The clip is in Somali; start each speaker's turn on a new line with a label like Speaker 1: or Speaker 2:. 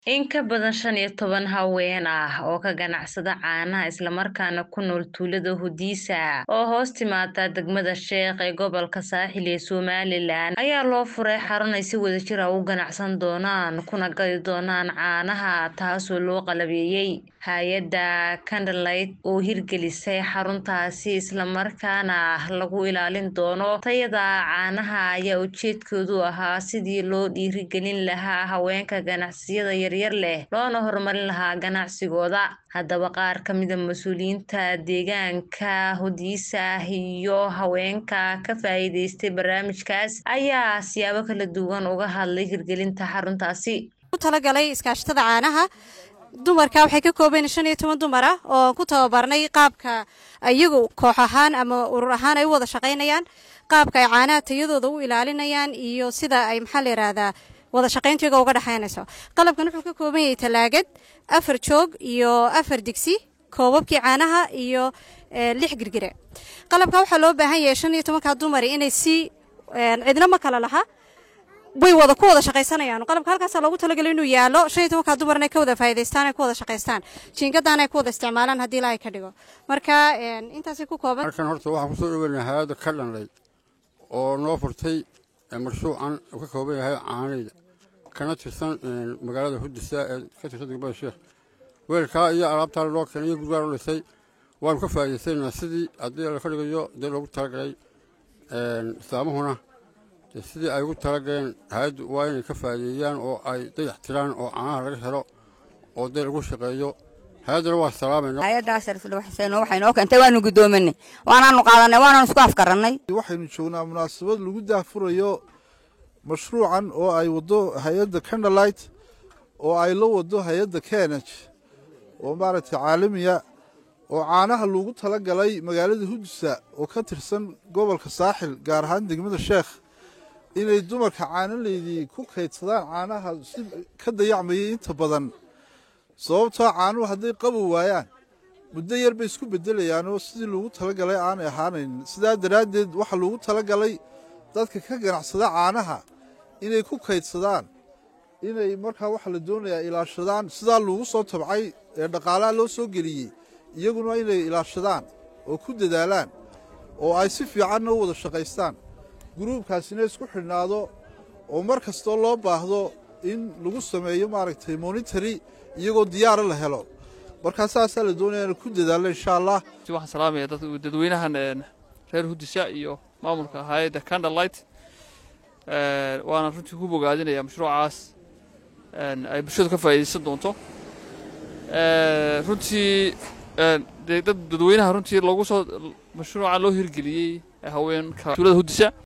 Speaker 1: In ka badan shan iyo toban haween ah oo ka ganacsada caanaha islamarkaana ku nool tuulada Hudisa oo hoos timaada degmada Sheekh ee gobolka Saaxil ee Somaliland ayaa loo furay xarun ay si wadajir ah u ganacsan doonaan kuna gadi doonaan caanaha taasoo loo qalabeeyey hay-adda Candlelight oo hirgelisay xaruntaasi islamarkaana lagu ilaalin doono tayada caanaha ayaa ujeedkoodu ahaa sidii loo dhiirigelin lahaa haweenka ganacsiyada yaryar leh loona horumarin lahaa ganacsigooda haddaba qaar ka mida mas-uuliyiinta deegaanka Hudisa iyo haweenka ka faa'iideystay barnaamijkaas ayaa siyaabo kala duwan uga hadlay hirgelinta xaruntaasi
Speaker 2: talagalay iskaashatada caanaha dumarka waxay ka kooban shan iyo toban dumar ah oo ku tababarnay qaabka iyagu koox ahaan ama urur ahaan ay u wada shaqaynayaan qaabka ay caanaha tayadooda u ilaalinayaan iyo sida ay maxaa la yihahdaa wada shaqayntiyaga uga dhexaynayso qalabkan wuxuu ka kooban yahay talaagad afar joog iyo afar digsi koobabkii caanaha iyo lix girgire qalabka waxaa loo baahan yahay shan iyo tobanka dumari inay si cidna ma kala laha way wada ku wada shaqaysanayaan qalabka halkaasaa loogu talagalay inuu yaalo shan iyo tobanka dumar inay ka wada faa'idaystaan ay ku wada shaqaystaan jiingadaan ay ku wada isticmaalaan haddii ilaahay ka dhigo marka intaasay ku kooban
Speaker 3: halkan horta waxaan kusoo dhaweynaa hay-adda ka dhanlay oo noo furtay mashruucan uu ka kooban yahay caanayda kana tirsan magaalada hudisa ee ka tirsan degmada sheekh weelkaa iyo alaabtaa loo keenay iyo gurgaa loo dhisay waanu ka faa'iidaysanayna sidii haddii la ka dhigayo dee loogu talagalay islaamahuna sidii ay ugu talagaleen hay-addu waa inay ka faa'iideeyaan oo ay dayax tiraan oo caanaha laga helo oo dee lagu shaqeeyo hay-addana waa salaamayna
Speaker 4: hay-addaas xuseen waxay noo keentay waanu guddoominay waanaanu qaadanay waanaanu isku afgarannay
Speaker 5: waxaynu joognaa munaasabad lagu daahfurayo mashruucan oo ay waddo hay-adda candlelight oo ay la waddo hay-adda kenaj oo maaragtay caalamiya oo caanaha loogu tala galay magaalada hudisa oo ka tirsan gobolka saaxil gaar ahaan degmada sheekh inay dumarka caanaleydii ku kaydsadaan caanaha si ka dayacmayay inta badan sababtoo caanuhu hadday qabow waayaan muddo yar bay isku bedelayaanoo sidii loogu talagalay aanay ahaanayn sidaa daraaddeed waxaa loogu talagalay dadka ka ganacsada caanaha inay ku kaydsadaan inay markaa waxaa la doonayaa ilaashadaan sidaa loogu soo tabcay ee dhaqaalaha loo soo geliyey iyaguna inay ilaashadaan oo ku dadaalaan oo ay si fiicanna u wada shaqaystaan guruubkaasina isku xidhnaado oo mar kastoo loo baahdo in lagu sameeyo maaragtay monitary iyagoo diyaara la helo markaa saasaa la doonaya ina ku dadaalla insha allah
Speaker 6: waxaan salaamaya dadweynahan reer hudisa iyo maamulka hay-adda candlelight waana runtii ku bogaadinaya mashruucaas ay bulshadu ka faa'iidaysan doonto runtii dad dadweynaha runtii loogu soo mashruuca loo hirgeliyey haweenka tuulada hudisa